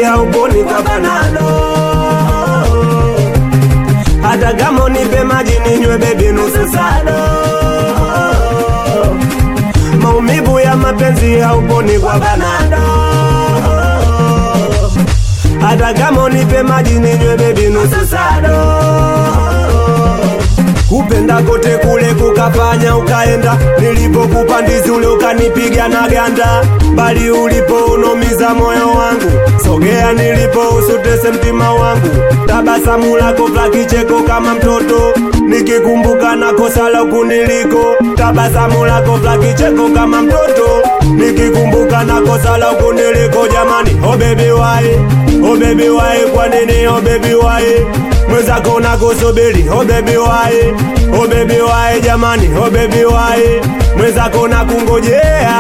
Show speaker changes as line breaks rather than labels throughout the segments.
hauponi kwa banado hata kama unipe maji ninywe bebi nusu sado maumivu ya mapenzi hauponi kwa banado hata kama unipe maji ninywe bebi nusu sado kupenda kote kule kukafanya ukaenda nilipokupa ndizi ule ukanipiga na ganda bali ulipo unomiza moyo wangu sogea nilipo usutese mtima wangu tabasamu lako la kicheko kama mtoto nikikumbuka na kosa la kuniliko tabasamu lako la kicheko kama mtoto nikikumbuka na kosa la kuniliko jamani oh baby why oh baby why kwa nini oh baby why mwenzako nakusubiri oh baby why oh baby why jamani oh baby why mwenzako nakungojea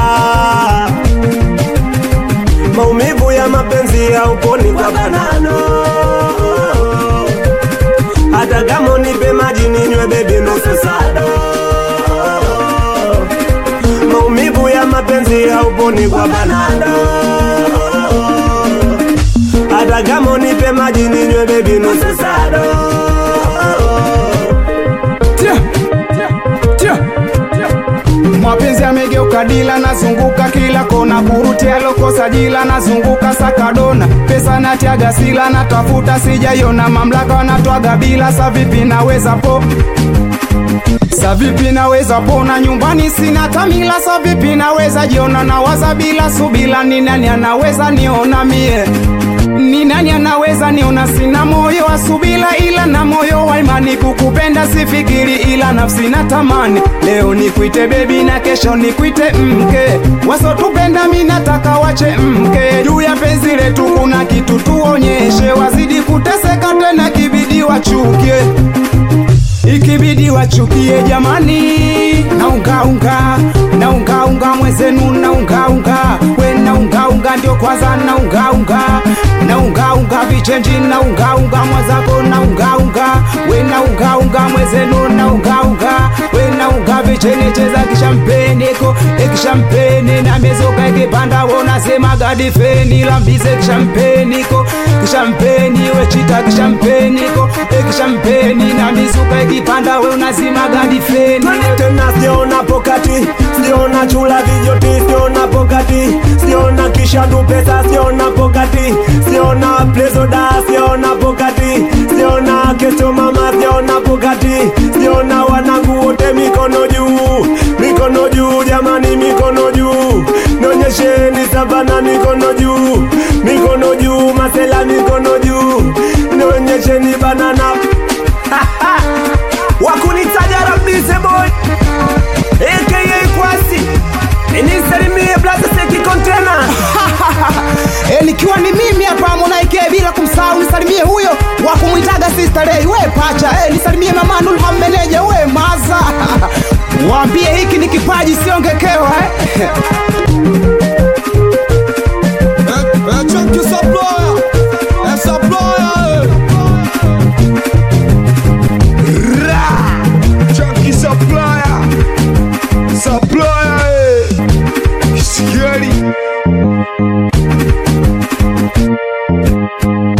maumivu ya mapenzi hauponi kwa banano hata kama unipe maji ninywe bebi nusu sado maumivu ya mapenzi hauponi kwa banano hata kama unipe maji ninywe bebi nusu sado
Tia, tia, mapenzi yamegeuka dila, nazunguka kila kona, kurutia lokosa jila, nazunguka sakadona, pesa natiaga sila, natafuta sijaiona, mamlaka wanatwaga bila, sa vipi naweza po sa vipi naweza pona nyumbani sina tamila, sa vipi naweza jiona, nawaza bila subila, ni nani anaweza niona mie ni nani anaweza niona sina moyo wa subila ila na moyo wa imani kukupenda sifikiri ila nafsi na tamani leo nikuite bebi na kesho nikuite mke wasotupenda mi nataka wache mke juu ya penzi letu kuna kitu tuonyeshe wazidi kuteseka tena kibidi wachukie ikibidi wachukie jamani naungaunga naungaunga mwezenu naungaunga we naungaunga ndio kwanza naungaunga naungaunga vichenji naungaunga mwazako naungaunga we naungaunga mwezenu naungaunga we naunga vicheni cheza kishampeneko ekishampeni na mezoka ikipanda wonasema gadifeni lambize kishampeniko kishampeni wechita kishampeniko ekishampeni na mizuka ikipanda we unazima gadifeni
tena siona pokati siona chula vijoti siona pokati siona kishandu pesa siona pokati siona plezoda siona pokati siona kecho mama siona pokati siona wanangu wote mikono juu mikono juu jamani mikono juu nonyesheni savana mikono juu mikono juu masela mikono juu nonyesheni banana wakunitaja rabise boy aka kwasi inisalimie blaza seki kontena
e, nikiwa ni mimi hapa Monaike bila kumsahau nisalimie huyo wa kumwitaga Sister Ray we pacha e, nisalimie mama Nulha meneja we maza waambie hiki ni kipaji siongekewa eh.
Chunky supplier, a supplier. Ra, chunky supplier, supplier. Scary.